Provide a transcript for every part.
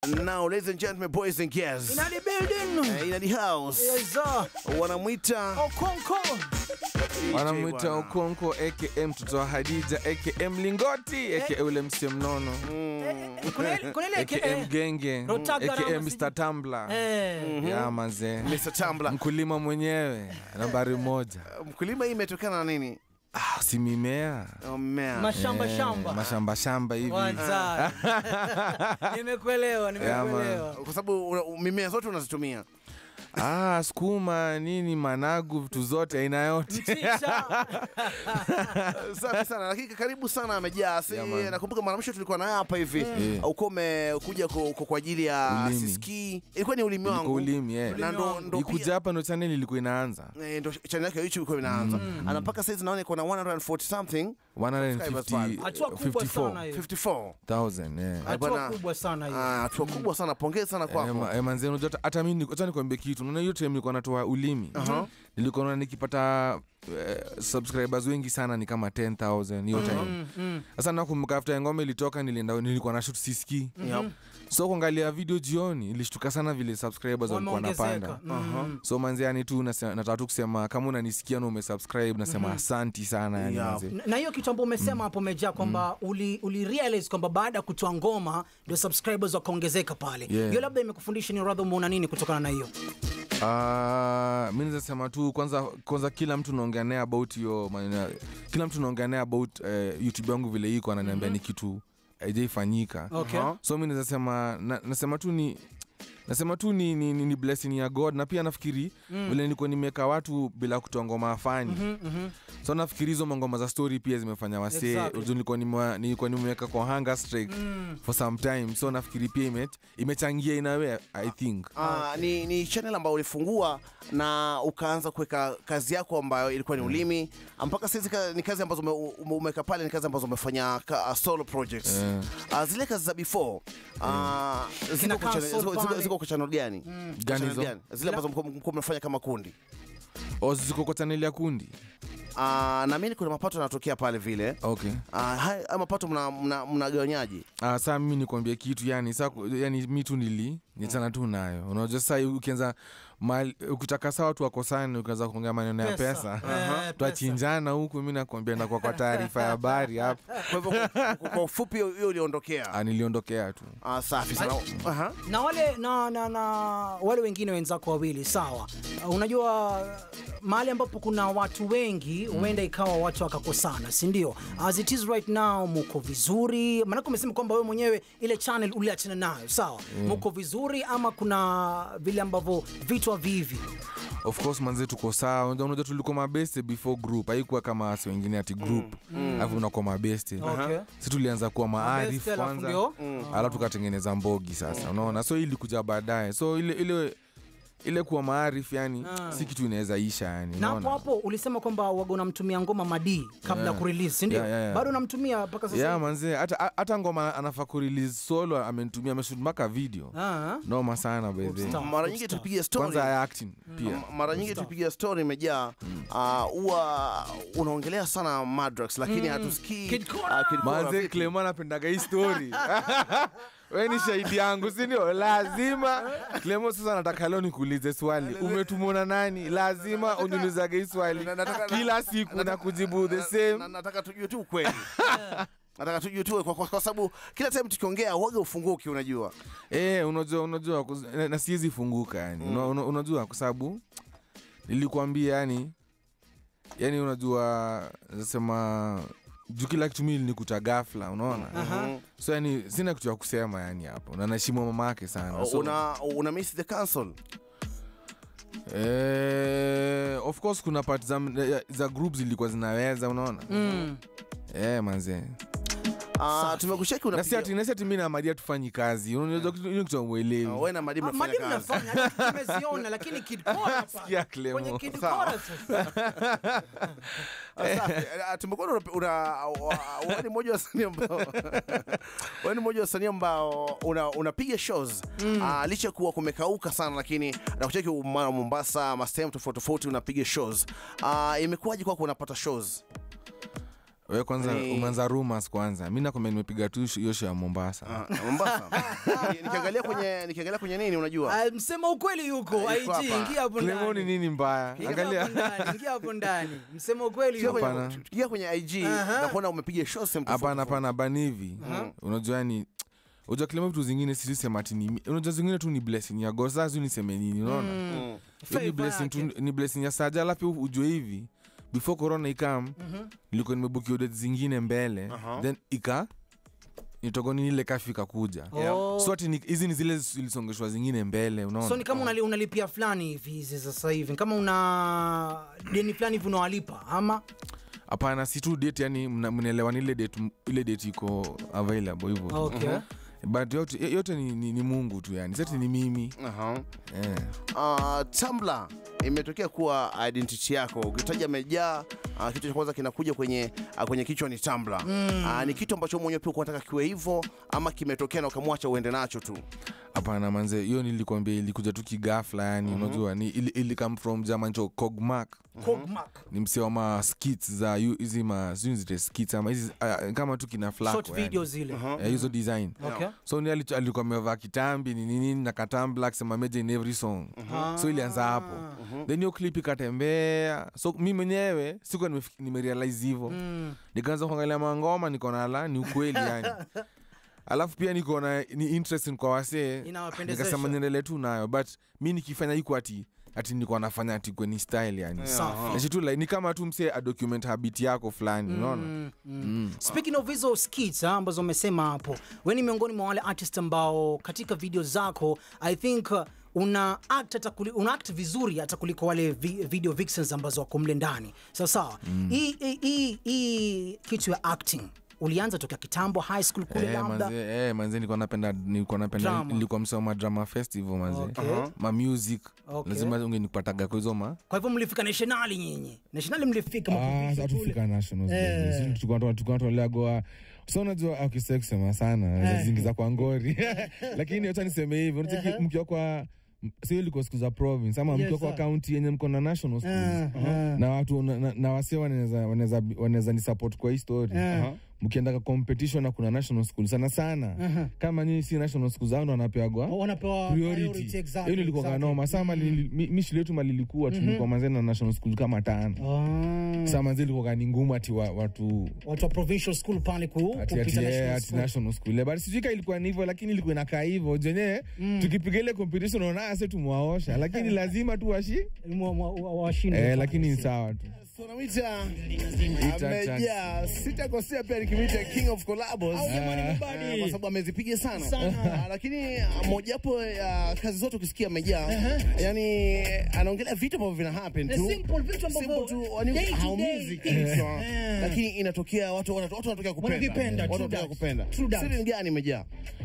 Now, ladies and gentlemen, boys and girls, In the building. uh, in the house, Yes, sir. wanamwita Okonko. wanamwita bwana. Okonko aka mtoto wa Hadija aka Mlingoti aka ule msie mnono Kuna ile- kuna ile aka aka Mgenge Rotaga aka rama Mr Tumbler Eh. ya mazee Mr. Tambla. mkulima mwenyewe nambari moja Mkulima hii imetokana na nini? ah, si mimea Oh, mmea. Mashamba Eh, shamba. mashamba shamba hivi Kwanza. Nimekuelewa, nimekuelewa. Kwa sababu una- mimea zote unazitumia. ah, sukuma nini managu vitu zote aina yote Mchicha. Safi sana, lakini karibu sana amejaa. Si Yeah, man. nakumbuka mara mwisho tulikuwa naye hapa hivi. Yeah. Uko umekuja ku- ku- kwa ajili ya Ulimi. siski. Ilikuwa ni ulimi Ilikuwa wangu. ulimi eh. Na ndo ndo ikuja pia hapa ndo channel ilikuwa inaanza eh, ndo channel yake ya YouTube ilikuwa inaanza. Ana mpaka saizi naona iko na 140 something 150 Hatua kubwa sana hiyo. 54. 54,000, eh. Hatua bwana. kubwa sana hiyo. Ah, hatua kubwa sana. Pongezi sana Eh, kwako. ma- eh, manze unajua hata- hata mimi acha nikwambie kitu unaona hiyo time nilikuwa natoa ulimi nilikuwa naona nikipata eh, subscribers wengi sana ni kama 10000 hiyo time sasa nakumbuka after ngoma ilitoka nilienda nilikuwa na shoot siski Yep. so kuangalia video jioni ilishtuka sana vile subscribers walikuwa Wameongezeka. napanda Mm. so manze yani tu nase- nataka tu kusema kama unanisikia na umesubscribe nasema asanti sana yani Yeah. manze Na- na hiyo kitu ambayo umesema hapo umejaa kwamba uli, uli realize kwamba baada ya kutoa ngoma ndio subscribers wakaongezeka pale Yeah. hiyo labda imekufundisha ni radha umeona nini kutokana na hiyo Uh, mi naweza sema tu kwanza kwanza kila mtu naongea naye about hiyo maneno ya- kila mtu naongea naye about uh, youtube yangu vile iko ananiambia ni kitu haijaifanyika okay. Aha. so mi naweza sema na, nasema tu ni nasema tu ni, ni, ni, ni blessing ya god na pia nafikiri mm. vile nilikuwa nimeweka watu bila kutoa ngoma afani mm-hmm, mm-hmm. so nafikiri hizo mangoma za story pia zimefanya wasee Exactly. exactly. nilikuwa nimewa- nilikuwa nimeweka kwa hunger strike mm. for some time so nafikiri pia ime, imechangia inawe i think Ah, ni, ni channel ambayo ulifungua na ukaanza kuweka kazi yako ambayo ilikuwa ni ulimi mpaka saizi ka- ni kazi ambazo ume- ume- umeweka pale ni kazi ambazo umefanya ka, uh, solo projects Eh. Ah, zile kazi za before ah, ziko Kina kwa channel- Council ziko- ziko- pale. ziko kwa channel gani Channel hizo? gani? zile ambazo mko- mko mnafanya kama kundi o ziko kwa chaneli ya kundi Ah, naamini kuna mapato yanatokea pale vile okay Ah, haya haya mapato mnagawanyaje mna, mnagawanyaje? Ah, saa mimi nikwambia kitu yani sa yani mi tu nili nichana tu nayo unajua saa ukianza mali- ukitaka saa watu wakosani ukianza kuongea maneno ya Pesa. pesa, Eh, pesa. twachinjana huku mi nakwambia nakwa kwa taarifa ya habari hapa kwa hivyo kwa- kwa ufupi hiyo hiyo uliondokea Ah, niliondokea tu Ah, safi sana Aha. na wale na, na, na wale wengine wenzako wawili sawa uh, unajua mahali ambapo kuna watu wengi huenda ikawa watu wakakosana si ndio as it is right now muko vizuri maanake umesema kwamba wewe mwenyewe ile channel uliachana nayo sawa muko vizuri ama kuna vile ambavyo vitu havivi of course manze tuko sawa unajua unajua tulikuwa mabeste before group haikuwa kama wasi wengine ati group alafu unakuwa mabeste Okay. si tulianza kuwa maarif Mabeste, alafu kwanza ndio? alafu tukatengeneza mbogi sasa unaona so hii ilikuja baadaye so ile ile ile kuwa maarif yani si kitu inaweza isha yani na hapo unaona? hapo ulisema kwamba waga unamtumia ngoma madii kabla ya Yeah. kurelease sindio Yeah, yeah, yeah. bado unamtumia mpaka sasa yeah, hivi? manze hata hata ngoma anafaa kurelease solo amenitumia ameshoot mpaka video Ah, noma sana by the way. Stop. mara nyingi Stop. tupigia story kwanza ya acting pia M- mara nyingi tupigia story imejaa ah, huwa unaongelea sana Madrax lakini hatusikii Kid Cora. ah, Kid Cora manze vipi? Clement anapendaga hii story we ni shahidi yangu sindio lazima Clement sasa nataka leo nikuulize swali umetumona nani lazima uniulizage hii swali Na- nataka- kila siku na kujibu the Na- same nataka tujue tu ukweli nataka tujue tu kwa, kwa, kwa sababu kila time tukiongea waga ufunguki unajua Eh, unajua unajua kus- na- na siwezi funguka yani Una- una- unajua kwa sababu nilikwambia yani yani unajua nasema juu kila kitu mimi nikuta ghafla unaona so yani sina kitu ya kusema yani hapo na naheshimu mama yake sana so, una, una miss the council eh, of course kuna part za, za group zilikuwa zinaweza unaona mm. eh, manze Ah, tumekusheki na si ati unapiga na si ati mimi na Maria tufanyi kazi unajua kitu hiyo kitu uelewi Ah, wewe na Madi Ah, mnafanya Madi kazi mnafanya hata tumeziona lakini Kid Cora hapa. Sikia Clemo. Kwenye Kid Sawa. Cora sasa. Ah, safi. Ah, tumekuwa una- una wa- wewe ni mmoja wa wasanii ambao wewe ni mmoja wa wasanii ambao una- unapiga shows Ah, licha kuwa kumekauka sana lakini nakucheki mara Mombasa ma sehemu tofauti tofauti unapiga shows Ah, imekuwaje kwako unapata shows we kwanza Ni- umeanza rumors kwanza mi nakwambia nimepiga tu hiyo show ya mombasa Ah, Mombasa. Ni- nikiangalia kwenye nikiangalia kwenye nini unajua Ah, msema ukweli yuko Ah, IG yuko hapa. ingia hapo Clemo ni ndani nini mbaya Ingia hapo angalia ndani, ingia hapo ndani msema ukweli Tukiwa yuko kwenye- Hapana. tukiwa kwenye IG Aha. na kuona umepiga show sehemu tofauti hapana tofauti. hapana bani hivi unajua ni unajua kilema vitu zingine silisema ati ni unajua zingine tu ni blessing ya god sasa niseme nini unaona Mm. Hiyo ni Favor blessing tu yake. ni blessing ya saja alafu ujue hivi before corona ikam nilikuwa nimebukia date zingine mbele Aha. then ika nitogoni ile kafi ikakuja Oh. so ati ni- hizi ni zile zilisongeshwa zingine mbele unaona so ni kama unali, unalipia fulani hivi hizi sasa hivi ni kama una deni fulani hivi unawalipa ama hapana si tu date yani mna- mnaelewa ni ile date ile date iko available hivyo okay. but yote, yote ni, ni, ni mungu tu yani sati ni mimi Aha. eh. Uh, Tumblr imetokea kuwa identity yako. Ukitaja Mejaa, uh, kitu cha kwanza kinakuja kwenye uh, kwenye kichwa ni Tumblr. Uh, ni kitu ambacho mwenyewe pia unataka kiwe hivyo ama kimetokea na ukamwacha uende nacho tu. hapana manze hiyo nilikwambia ilikuja tu kigafla yani unajua ni ili, ili come from german cho cogmark Cogmark. ni msee wa ma skits za yu- hizi ma sijui zite skits ama hizi uh, kama tu kina flako short yani. video zile Eh, hizo design okay. so ni alicho- alikuwa amevaa kitambi ni nini na katambla akisema meja in every song so ilianza hapo then hiyo clip ikatembea so mi mwenyewe sikuwa nimefik- nimerealize hivyo Mm. nikaanza kuangalia mangoma nikaona la ni ukweli yani alafu pia nikaona ni interesting kwa wasee Inawapendezesha. nikasema niendelee tu nayo but mi nikifanya iko ati ati nilikuwa nafanya ati kweni style yani Safi. Na shitu like, ni kama tu msee adocument habit yako fulani unaona Mm, mm. speaking of hizo skits ah, ambazo umesema hapo we ni miongoni mwa wale artist ambao katika video zako i think uh, una act, hata kuli, una act vizuri hata kuliko wale vi, video vixens ambazo wako mle ndani sawa sawa hii hii- hii hii kitu ya acting ulianza tokea kitambo high school kule Eh, labda manze, eh, manze nilikuwa napenda nilikuwa napenda Drama. nilikuwa msoma drama festival manze Okay. ma music Okay. lazima ungenipataga kwa hizo ma kwa hivyo mlifika nationali nyinyi nationali mlifika mkafikisha kule. atufika nationaltukanatoleagoa so unajua akisa kusema sana zazingiza kwa ngori lakini wacha niseme hivi unacheki mkiwa kwa sio ilikuwa siku za province ama mkiwa kwa sir. kaunti yenye mko na national schools na watu na, na, na wasee wanaweza wanaweza wanaweza ni support kwa hii story mkienda ka competition na kuna national school sana sana kama nyinyi si national school zao ndo wanapeagwa wanapewa priority priority, exactly, hiyo nilikuwa exactly. kanoma saa mali- mi mi shule yetu malilikuwa tulikuwa manzeni na national school kama tano Ah, saa manzi ilikuwa ni ngumu ati wa, watu watu wa provincial school pale ku, ati, ati, kupita eh, national ati school. national school but sijui ka ilikuwa ni hivyo lakini ilikuwa inakaa hivyo jenyewe tukipiga ile competition unaona ase tumwaosha lakini lazima tu washi Mwa- mwa- wa- washinde eh, pale. lakini ni sawa tu Tunamwita Ita- amejaa, sitakosea pia nikimwita king of collabos Ah, kwa sababu amezipiga sana, Ah, lakini ah, mojawapo ya kazi zote ukisikia amejaa, yani anaongelea vitu ambavyo vina happen tu Simple, vitu ambavyo Simple tu, yani day to haumizi day. kichwa, Eh. lakini inatokea watu watu watu wanatokea kupenda, Wanavipenda, watu true wanatokea that. kupenda. True that. Siri ni gani imejaa?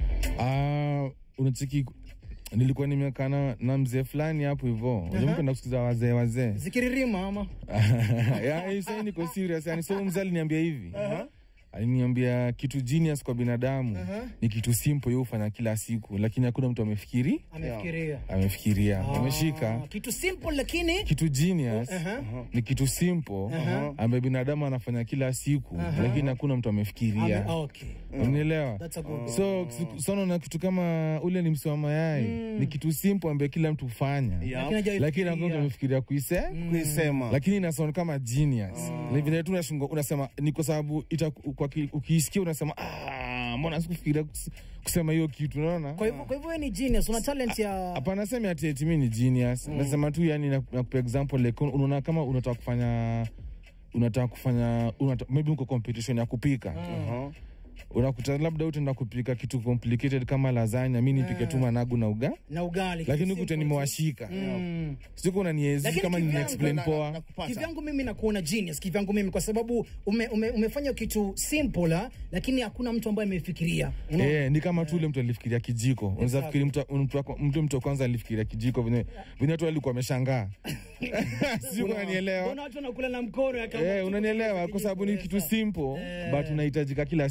Ah, unacheki nilikuwa nimekaa na- na mzee fulani hapo hivo penda kusikiza wazee wazee zikiririma ama Ya, sasa niko serious yani so mzee aliniambia hivi aliniambia kitu genius kwa binadamu ni kitu simple yeye hufanya kila siku lakini hakuna mtu amefikiri amefikiria amefikiria ameshika Ah, kitu simple lakini kitu genius ni kitu simple ambaye binadamu anafanya kila siku lakini hakuna mtu ame, amefikiria ah, okay. unielewa That's a good so sana na kitu kama ule ni msi wa mayai ni kitu simple ambaye kila mtu hufanya Lakini hajawahi lakini hakuna mtu fikiria. amefikiria kuise Kuisema lakini inasound kama genius Ni vile tu unashindwa- unasema ni kwa sababu ita- kwa ki- ukiisikia unasema ah, mbona sikufikiria kus- kusema hiyo kitu unaona kwa hivyo kwa hivyo wewe ni genius una talent ya hapana semi ati eti mi ni genius nasema tu yani nakupa example like unaona kama unataka kufanya unataka kufanya unata, maybe uko competition ya kupika unakuta labda utaenda kupika kitu complicated kama lasagna mi nipike tu managu na uga na ugali lakini kitu ukute simple. nimewashika Mm. siku unaniezi Lakini kama kivyangu nina-explain Na- poa na kupata. kivyangu mimi nakuona genius kivyangu mimi kwa sababu ume, ume, umefanya kitu simple ah, lakini hakuna mtu ambaye amefikiria Unaona? Eh, ni kama tu ule mtu alifikiria kijiko unaweza fikiri mtu mtu wa- mtu mtu wa kwanza alifikiria kijiko venye venye watu walikuwa wameshangaa sijui unanielewa Mbona watu wanakula na mkono ya kama Eh, tu- unanielewa kwa sababu ni kitu simple but unahitajika kila siku hivyo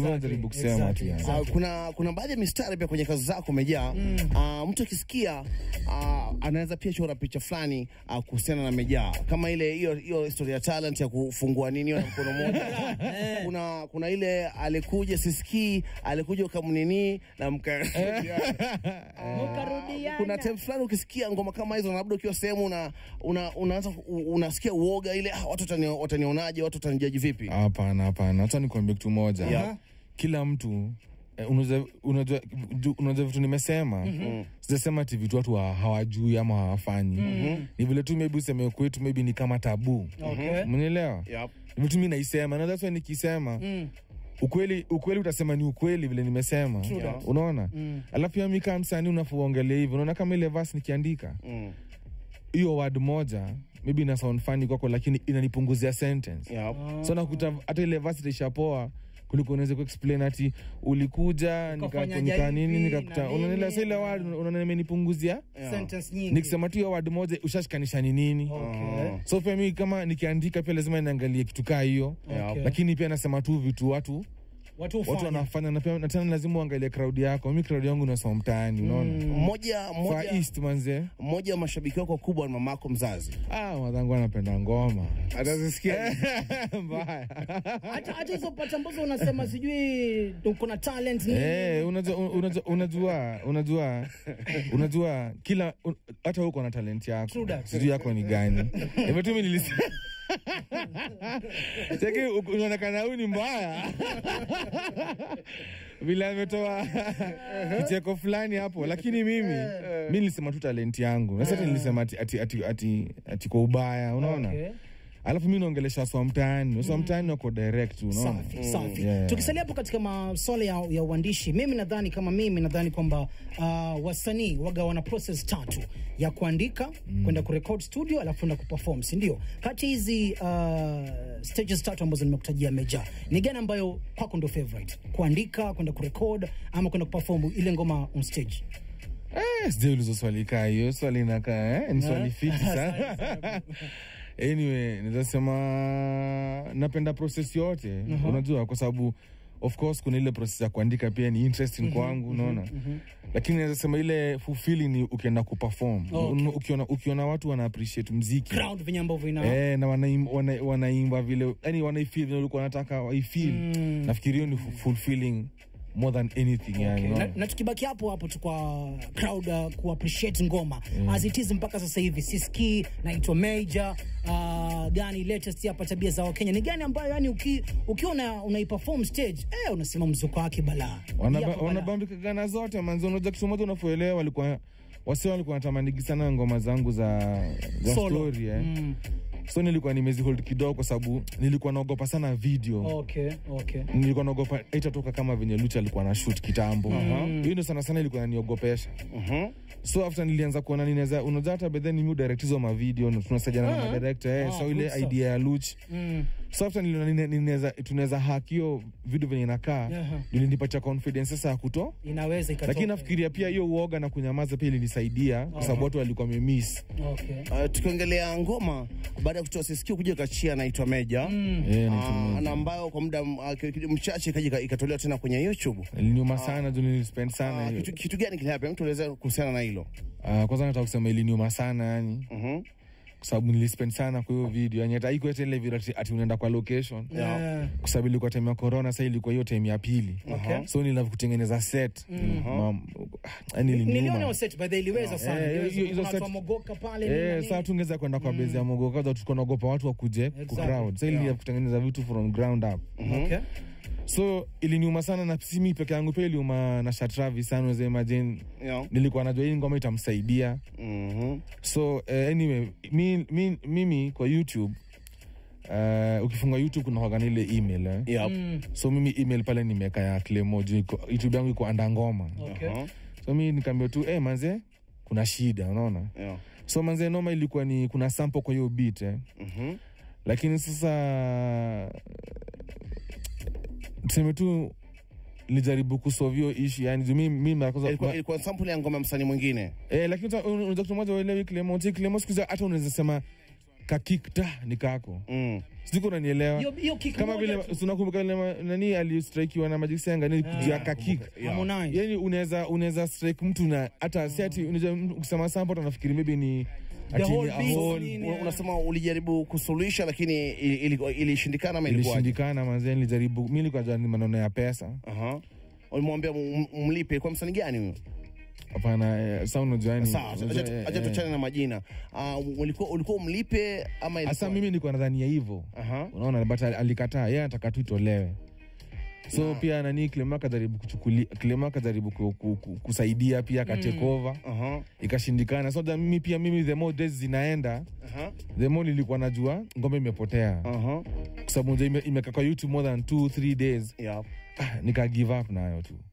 Ndio najaribu kusema exactly, tu yani. exactly. Uh, kuna kuna baadhi ya mistari pia kwenye kazi zako umejaa. Uh, mtu akisikia uh, anaweza pia chora picha fulani uh, kuhusiana na Mejaa, kama ile hiyo hiyo historia ya talent ya kufungua nini hiyo na mkono mmoja. kuna kuna ile alikuja sisikii, alikuja ukamnini na mka Mkarudiana. kuna time fulani ukisikia ngoma kama hizo, na labda ukiwa sehemu una, una, unaanza u- unasikia uoga ile, ah, watu watani- watanionaje, watu watanijaji vipi? hapana hapana hata nikwambia kitu moja Yeah. kila mtu eh, unajua- unajua ju- unajua vitu nimesema sijasema ti vitu watu ha- hawajui ama hawafanyi ni vile tu maybe useme kwetu maybe ni kama tabu Okay. mnielewa Yep. vitu mi naisema na that's why nikisema ukweli ukweli utasema ni ukweli vile nimesema that. unaona alafu pia mi kama msanii unafuongelea hivi unaona kama ile vas nikiandika Mm. hiyo word moja maybe ina sound funny kwako lakini inanipunguzia sentence Yep. so nakuta hata ile verse itashapoa kuliko unaweza kuexplain ati ulikuja nika, Ukafanya nika nini hivi, nikakuta na nini. unaelewa sasa ile word unaona imenipunguzia Sentence nyingi. nikisema tu hiyo word moja ushashikanisha ni nini Okay. so pia mi kama nikiandika pia lazima niangalie kitu kaa hiyo Okay. lakini pia nasema tu vitu watu Watu watu hufanya. wanafanya na pia na tena lazima uangalie crowd yako mi crowd yangu nasoma mtaani unaona Mmoja Far mmoja East manze mmoja wa mashabiki wako wakubwa ni mamako mzazi. ah madhangu anapenda ngoma Atazisikia mbaya hata hata hizo pata ambazo unasema sijui uko na talent nini. Eh, unajua unajua unajua unajua unajua kila un- hata uko na talent True yako that. sijui yako ni gani hivyo tu mimi nilisi Cheki u- unaonekana huyu ni mbaya vile ametoa kicheko fulani hapo lakini mimi mi nilisema tu talent yangu na sasa nilisema ati, ati, ati, ati, ati kwa ubaya unaona Okay. alafu mi naongelesha waswa mtaani waswa mtaani wako direct unaona Safi, safi. Yeah. Tukisalia hapo katika masuala ya, ya uandishi, mimi nadhani kama mimi nadhani kwamba uh, wasanii waga wana process tatu ya kuandika kwenda kurecord studio alafu kwenda kuperform, si ndio? Kati hizi uh, stages tatu ambazo nimekutajia Meja, ni gani ambayo kwako ndio favorite? Kuandika, kwenda kurecord ama kwenda kuperform ile ngoma on stage? Eh, sijauliza swali kaa hiyo swali inakaa eh? ni swali fiti sana anyway nizasema napenda process yote unajua kwa sababu of course kuna ile process ya kuandika pia ni interesting kwangu unaona lakini naweza sema ile fulfilling ni ukienda kuperform Okay. Un- ukiona, ukiona watu wana appreciate mziki Crowd venye ambavyo ina Eh, na wanaim- wana- wanaimba vile yani wanaifeel vile ulikuwa nataka waifeel nafikiri hiyo ni fu- fulfilling more than anything yani, na, unaona? na tukibaki hapo hapo tu kwa crowd uh, ku appreciate ngoma as it is mpaka sasa hivi siski naitwa major uh, gani latest hapa tabia za wakenya ni gani ambayo yani uki, ukiwa una, unaiperform stage eh, unasema mzuko wake balaa Hii Wanaba- hapa balaa. wanabambika gana zote manzi unajua kitu moja unapoelewa walikuwa wasi walikuwa natamanigi sana ngoma zangu za, za Solo. story eh. so nilikuwa nimezihold kidogo kwa sababu nilikuwa naogopa sana video okay, okay. nilikuwa naogopa itatoka kama venye lucha alikuwa na shoot kitambo hiyo ndo sana sana ilikuwa naniogopesha so after nilianza kuona ninaweza unajua hata bedhe ni mi direct hizo mavideo na tunasaidiana na madirector eh, Ah, so good ile stuff. idea ya luch Mm. so after niliona nine- ninaweza tunaweza hack hiyo video venye inakaa Aha. ilinipatia confidence sasa ya kuto inaweza ikatoka. lakini nafikiria pia hiyo uoga na kunyamaza pia ilinisaidia kwa sababu watu walikuwa wamemiss okay. Uh, tukiongelea ngoma baada ya kutoa sisikio kuja kachia naitwa Meja Eh, natumia. uh, na ambayo kwa muda uh, ki- ki- mchache ikaja ika- ikatolewa tena kwenye YouTube. iliniuma sana juu nilispend sana Uh, hiyo. kitu, kitu gani kilihappen? Mtu elezea kuhusiana na hilo. Ah, kwanza nataka kusema iliniuma sana yani Mhm. kwa sababu nilispend sana kwa hiyo video yani hata haikuwa tena ile video ati, ati unaenda kwa location Yeah. kwa sababu ilikuwa time ya corona sasa ilikuwa hiyo time ya pili Okay. so nilava kutengeneza set Mam- yani niliona iliniuma hiyo set by the way, iliweza sana Eh, Iliweza, hiyo- hizo kuna watu set- wa mogoka pale nini na Eh, nini. saa tungeweza kwenda kwa bezi ya mogo kaza tulikuwa naogopa watu wakuje Exactly. ku crowd sasa ili kutengeneza vitu from ground up okay. so iliniuma sana na si mi peke yangu pia iliuma na Shatravi sana unaweza imagine Yeah. nilikuwa najua hii ngoma itamsaidia Mhm. so uh, anyway mi, mi, mimi kwa youtube uh, ukifunga youtube kuna kwaga na ile email eh? Yep. so mimi email pale nimeka ya Clemo juu iko- youtube yangu iko anda ngoma Okay. Uh-huh. so mi nikaambia tu eh, manze kuna shida unaona Yeah. so manze noma ilikuwa ni kuna sample kwa hiyo beat eh? Mhm. lakini sasa tuseme tu nilijaribu kusolve hiyo issue yani juu mi mi mara kwanza- Ilikuwa, ilikuwa sample ya ngoma ya msanii mwingine. Eh, lakini uta- unajua kitu moja uelewi Clemo, je, Clemo siku hizi hata unaweza sema kakikta ni kako Mm. siko unanielewa Hiyo- hiyo kick kama moja vile tu. tunakumbuka ile ma- nani alistrikiwa na majisenga ni juu ya kakik Harmonize. yani unaweza unaweza strike mtu na hata si ati unajua mtu ukisema sample anafikiri maybe ni ati ni whole a beat whole- nini. Una- Unasema ulijaribu kusuluhisha lakini ili- ili- ilishindikana ama ilikuwaje? ilishindikana manzee nilijaribu mi nilikuwa najua ni maneno ya pesa Aha. Ulimwambia m- m- mlipe kwa msanii gani huyo? hapana eh, sa unajua yani Sawa, unajua, acha eh, acha eh. tuachane na majina. Ah, ulikuwa ulikuwa umlipe ama hasa ilikuwa? mimi nilikuwa nadhania hivyo Aha. unaona but al- alikataa yeye anataka tu itolewe so pia nani Clema akajaribu kuchukulia Clema akajaribu ku, ku, ku, kusaidia pia akatake over Aha. ikashindikana so that mimi pia mimi the more days zinaenda Aha. the more nilikuwa najua ngoma imepotea Aha. kwa sababu unajua ime- imekaa kwa youtube more than 2 3 days Yeah. ah, nika give up nayo tu